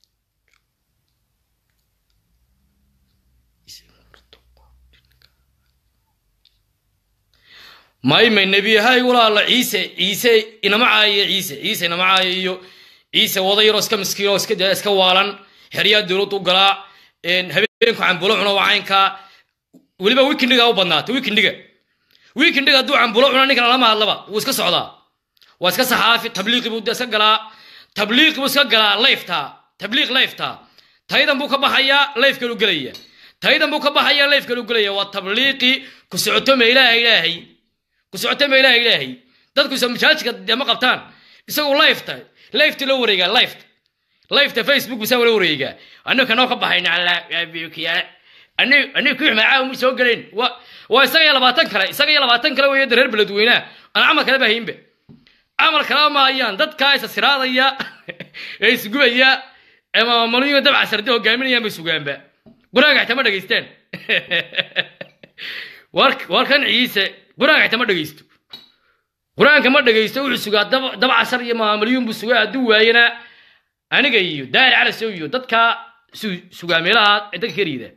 maymay nebiyahay walaala ciise ciise inama caayiyo ciise ciise inama caayo iyo ciise wada yaroo iska miskiinoo iska waalan xeryaa dowladdu galaa habeenku cambulo cuno waa caynkaa weliba wikindiga u badnaata wikindiga wikindiga hadduu cambulo cuno ninkan lama hadlaba wuu iska socdaa waa iska saxaafi tabliiqi buu iska galaa tabliiqi buu iska galaa layfta tabliiq layfta taydan buu ka baxayaa layfkalu gelaya taydan buu ka baxayaa layfkalu gelaya waa tabliiqi ku socoto ma ilaaha ilaahay ku socoto ma ilaaha ilaahay dadku isa masaajidka dee ma qabtaan isagu layfta layfta loo wareegaa layfta layfta facebook bisaa wala wareegaa anigu kanoo ka baxayna allakiyaale anigu anigu kii xumaaca uma soo gelayn waa waa isaga iyo labaatan kale isaga iyo labaatan kale weeye reer beledweynaha aan camal kale bahaynba camal kale ma hayaan dadkaa isa siraadaya ee isgubaya ama maluyo dabca sarde hogaaminayaan bay sugaanba quraanka xitaa ma dhegaystaan war kan ciise qur-aanka xitaa ma dhegaysto qur-aanka ma dhegaysto wuxuu sugaa dab dab cashar iyo maamuliyuun buu sugaa hadduu waayana aniga iyo daahir calasow iyo dadkaa su sugaa meelaha ee dadka ka riida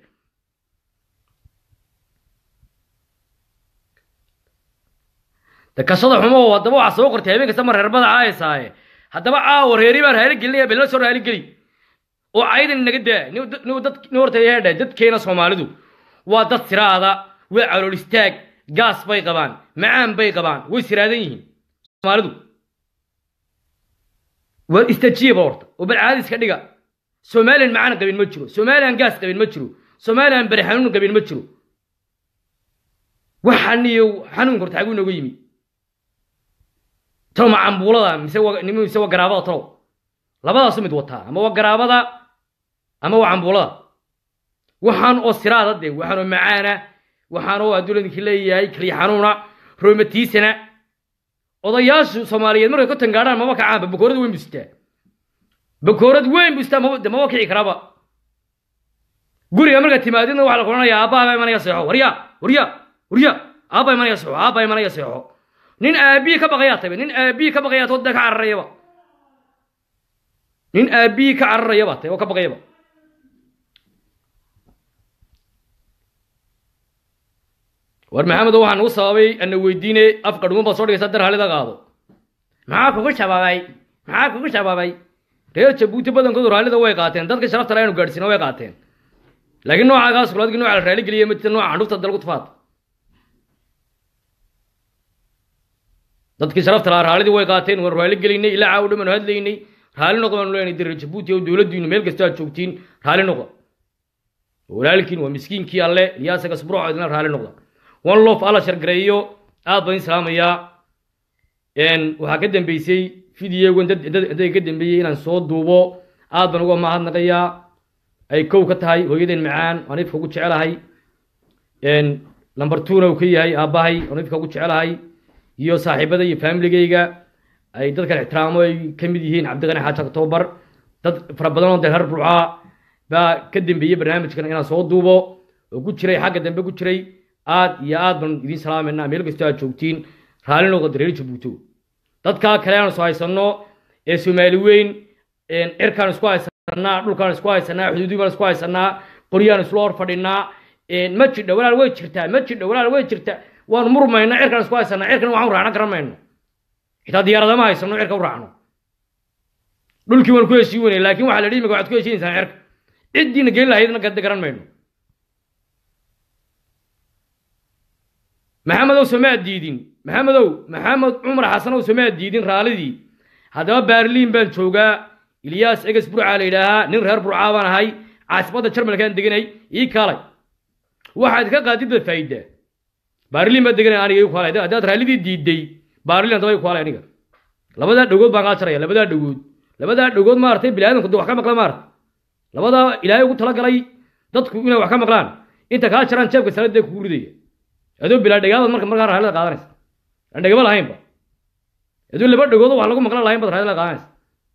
dakashada xumo haddaba waxaa soo qortay habeen kasta ma reerbada caayasaaye haddaba caawa reeri baan raali gelinaya bella soo raali geli oo caydan inaga daa nin dad nin horta yeedha dadkeena soomaalidu waa dad siraada waa calool istaag gaas bay qabaan macaan bay qabaan way siraadan yihiin soomaalidu waa istajiiba horta oo bal caadi iska dhiga somalilan macaan qabin ma jiro somalilan gaas qabin ma jiro somalilan bari xanuun qabin ma jiro waxaan iyo xanuunka horta xaguu inooga yimi talo ma cambuulada mise wa nim mise waa garaabada talow labadaasu mid wataa ama waa garaabada ama waa cambuulada waxaan oo siraada dee waxaan oo macaana waxaan oo hadduu ladinki leeyahay kaliya xanuuna roomatiisana odayaashu soomaaliyeed markay ka tangaadhaan mama kacaanba bakoorad weyn bustaa bakoorad weyn bustaa mama de mama kici karaaba guriga markaad timaadidna waxaa la odhanayaa aabbaha baa imanaya seexo warya warya warya aabba imanaya seexo aabba imanaya seexo nin aabiyi ka baqayaa tabe nin aabiyi ka baqayaa toodda ka cararayaba nin aabiyi ka cararayaba tabe oo ka baqayaba war maxamedo waxaa nagu sababay ana weydiine afka dhuman baad soo dhigaysaa dar halida qaado maxaa kugu shabaabay maxaa kugu shabaabay reer jabuuti badankoodu raallida way qaateen dadka sharafta laanu gaadhsiina way qaateen laakiin noocaagaas kulaadkii nooca la raali geliya ma jirta nooca candhufta dalgu tufaad dadkii sharafta lahaa raallidii way qaateen waan raali gelaynay ilaa caawo dhan baanu hadlaynay raali noqo baanu leenay dir jabuuti oo dowladdiinu meel kasta aad joogtiin raali noqo walaalkiin waa miskiinkii alle iliyaasaga subruuca idina raali noqda one lof alla shargareeyo aad baan islaamayaa waxaa ka dambeysay fideogan dadka ka dambeeyey inaan soo duubo aad baan uga mahadnaqayaa ay kow ka tahay hooyadeen macaan aan ifka ugu jecelahay lamber twona uu ka yahay aabbahay aan ifka ugu jecelahay iyo saaxiibada iyo faamiligayga ay dadkan ixtiraamo ay ka mid yihiin cabdiqani xaaji octobar dad fara badan oo deer burcaa baa ka dambeeyey barnaamijkan inaan soo duubo oo ku jiray xagga dambe ku jiray aad iyo aad baan idiin salaamayna meel kastoo aad joogtiin raalli noqda dareer jabuuto dadkaa kale aan isku haysanno ee soomaali weyn cirkaan isku haysanaa dhulkaan isku haysanaa xuduudii baan isku haysanaa qoryaan isla hor fadhinaa ma jidha walaal way jirtaa ma jidha walaal way jirtaa waan murmaynaa cirkaan isku haysanaa cirkan waxaan u raacna garan mayno xitaa diyaaradama haysano cirka u raacno dhulkii waan ku heshiin weynay laakiin waxaa la dhihi maka waxaad ku heshiinaysaa cirka ciddiina gelin lahaydna garan mayno maxamedow somaa diidin maxamedow maxamed cumar xasanow somaa diidin raallidii haddaba baarliin baan joogaa ilyaas eges burcaa la yidhaahaa nin reer burcaa baan ahay caasibadda jarmalkaan deganay ii kaalay waxaad ka qaadid baad faa'idaa baarliin baad deganay aniga ii kaalay haddaad raallidii diiday baarliin haddaba ii kaalay aniga labadaa dhagood baan kaa jaraya labadaa dhagood labadaa dhagood maaragtay biniaadamku de wax ka maqla maarata labadaa ilaahay ugu talagalay dadku inay wax ka maqlaan inta kaa jaraan jeebka sanadee kugu ridaya adoo bilaa dhagaabad marka markaa raallida qaadanaysa aan dhagaba lahaynba adoo laba dhagoodo wax lagu maqlan lahayn baad raallida qaadanaysa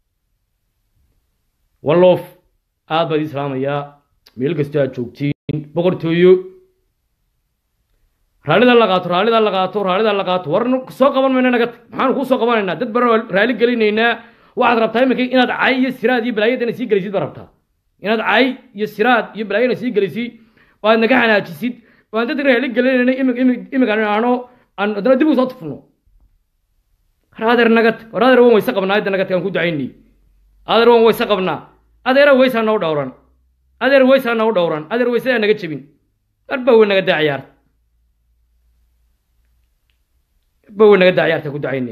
walloof aad baad ii salaamayaa meel kastoo aad joogtiin boqortooyo raallida la qaato raallida la qaato raallida la qaato war soo qaban mayna naga tag maxaanu kuu soo qabanaynaa dad baan raali gelinaynaa waxaad rabtaa iminka inaad cay iyo siraad iyo balaayadana sii gelisid baad rabtaa inaad cay iyo siraad iyo balaayadana sii gelisid oo aad naga xanaajisid oo aan dad raali gelinayna iminkaan aano aan haddana dib u soo tufno adeer naga tag war adeer waan wayse qabnaa hadda naga tag aan ku ducaynay adeer waan wayse qabnaa adeera waysaa noo dhowran adeer waysaa noo dhowran adeer waysadaa naga jebin arba wey naga daa ciyaarta arba wey naga daa ciyaarta ku ducaynay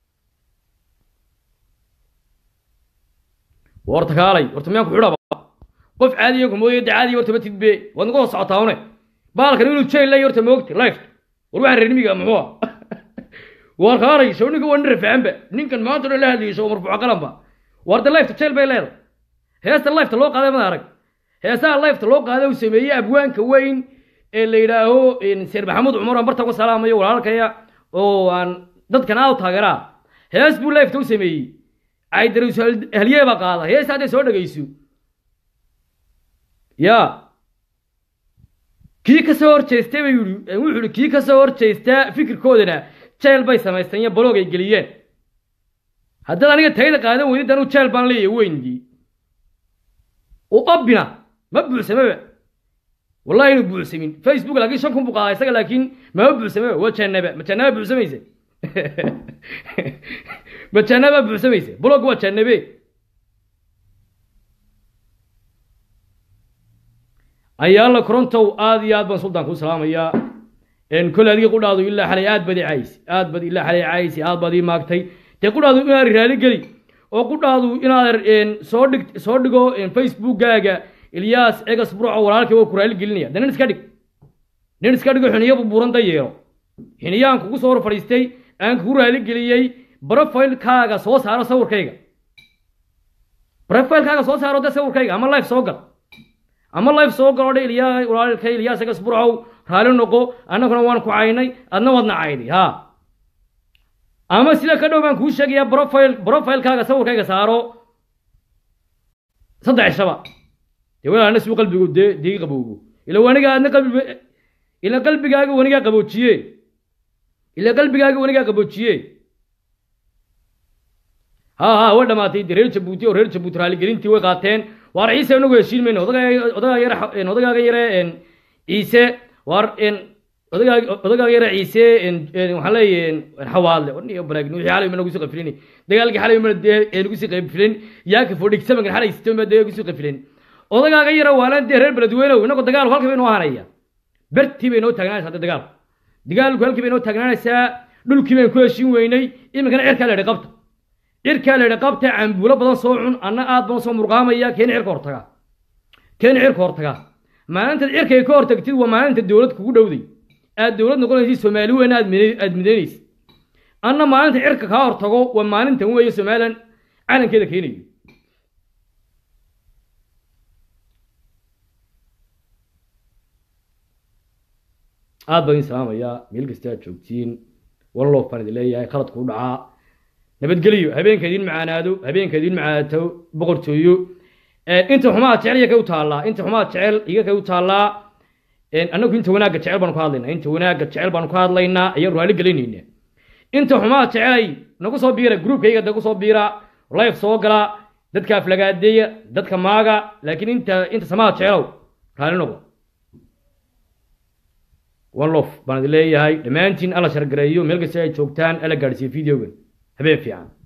horta kaalay horta miyaan ku xidhaba qof caadiya kumooyo da caadiya horta ma tidbe waad nagu hoos socotaawne baalkan inuu jail lay horta moogta life war waxaan reer nimiga muxuu war kaalay soo ninka waa nin rafaanba ninkan maanta dhan la hadlayso oo marfuuca qalanba warda lifeta jail bay leedahay heesta lifeta loo qaaday mad arag heesaha lifeta loo qaaday uu sameeyey abwaanka weyn ee la yidhaaho seer maxamuud cumar aan barta ku salaamayo walaalkaya oo aan dadkan aad u taageeraa hees buu lifeta u sameeyey caydarus haliyee baa qaada heesta hadday soo dhegayso ya kii ka soo horjeestay bay yidhi wuxuu yidhi kii ka soo horjeestaa fikirkoodana jeel bay samaysteen iyo baloog ay geliyeen haddaad aniga tayda qaadan weydid anuu jeel baan leeyahay weyndii u abina ma buuxsamaba wallahi inuu buuxsamin facebook laakiin shan kun buu qaadaa isaga laakiin mama buuxsamaba waa jannaba ma jannaba buuxsamaysa ma jannaba buuxsamaysa blog waa jannabe ayaala korontow aad iyo aad baan sultaan kuu salaamayaa kole adiga qudhaadu ilaa xalay aad baad i caaysi aad baad ilaa xalay caaysi aad baad ii maagtay dee qudhaadu inaad raali geli oo qudhaadu inaad soo dhig soo dhigo facebookkaaga ilyaas egas burco walaalkay waa ku raali gelinaya de nin iska dhig nin iska dhigo xiniyo bubuuran da yeelo xiniyaan kugu soo hor fadhiistay aan kugu raali geliyey profilekaaga soo saaro sawirkayga profilekaaga soo saaro de sawirkayga ama life soo gal ama life soo galo dhe ilyaa walaalkay ilyaas egas burcow raali noqo annaguna waan ku caynay adna waadna cayday ha ama sida ka dhow baan kuu sheegayaa profile profilekaaga sawirkayga saaro saddex shaba dee walaalna suu qalbigu dee dii qabowgo ila waniga adna qalbi ila qalbigaaga wanigaa qaboojiye ila qalbigaaga wanigaa qaboojiye ha ha way dhamaatay de reer jabuuti oo reer jabuuti raaligelintii way qaateen waar ciise inagu heshiin mayno odagaa odagaaga yare odagaaga yare ciise waar odagaaga odagaaga yare ciise waxaan leeyahay xawaadle niyo baraagin wixii xalay mana kusii qafilin dagaalkii xalay mana dee nagu sii qafilin yaaka fodhig samankan xalay sitoma dee kusii qafilin odagaaga yare waalaan dee reer beledweynow inagoo dagaalku halkii bay noo hanaya bertii bay noo taagnaanaysaa hadda dagaalku dagaalku halkii bay noo taagnaanaysaa dhulkii bayn ku heshiin weynay iminkana cirkaa la yidhi qabta cirkaa la yidhi qabta cambuulo badan soo cun anna aad badan soo murqaamaya keeni cirka hortaga keeni cirka hortaga maalintaad cirkay ka hortagtid waa maalinta dowlad kugu dhowday aad dowlad noqonaysid soomaali weyn aad aad midaynaysid anna maalinta cirka kaa hortago waa maalintan weeye somalilan calankeeda keenayo aad baan idin salaamayaa meel kasta aad joogtiin wallof baan idin leeyahay khaladku u dhacaa nabadgeliyo habeenka idin macaanaado habeenka idin macaanato boqortooyo inta xumaa jecel iyaga u taallaa inta xumaa jecel iyaga u taallaa annagu inta wanaagga jecel baanu ka hadlaynaa inta wanaagga jecel baanu ka hadlaynaa ayaan raali gelinayna inta xumaa jecelay nagu soo biira groupkayga nagu soo biira life soo gala dadka aflagaadeeya dadka maaga laakiin inta inta samaa jecelow raali noqo one lof baan idin leeyahay dhammaantiin alla shargareeyo meel kasta ay joogtaan alla gaadhsiiyo videogan habeen fiican